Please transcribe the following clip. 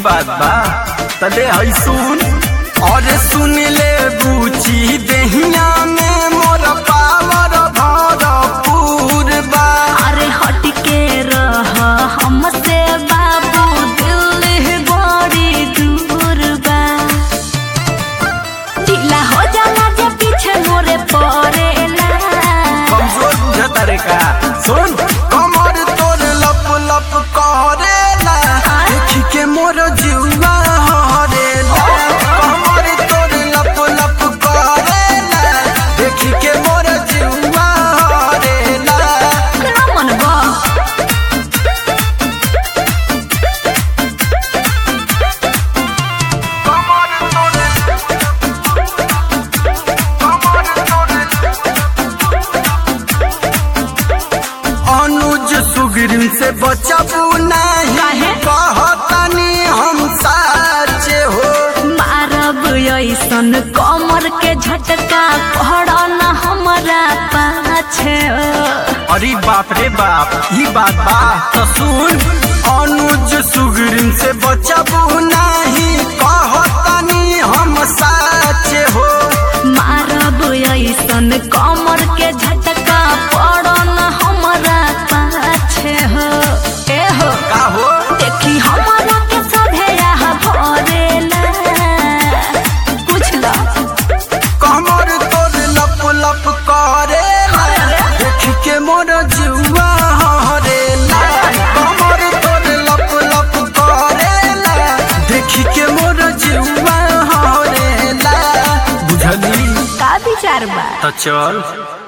बात बा तले हई सुन और सुन ले बूची देहिया में मोर पावर भरपूर बा अरे हट के रह हमसे बाबू दिल बड़ी दूर बा ढीला हो जाला जे पीछे मोरे पड़ेला कमजोर बुझता रे का सुन कमर तोर लप लप करेला देखी के मोर जीवा हरेला कमर तोर लप लप करेला देखी के मोर जीवा हरेला ना मन बा अनुज सुग्रीव से बचबू नहीं काहे? कहतनी हम साचे हो मारब ऐसन कमर के झटका पड़ न हमरा पाछे अरे बाप रे बाप ही बात बा तो सुन अनुज सुग्रीव से बचबू नहीं कहतनी हम साचे हो मारब ऐसन कमर के झटका पड़ न हमरा पाछे हो ए हो का हो देखी हमरा के सभे यहाँ भरेला बुझला कमर तोर लप लप करेला देख के मोर जुआ हरेला कमर तोर लप लप करेला देख के मोर जुआ हरेला बुझली का विचार बा तो चल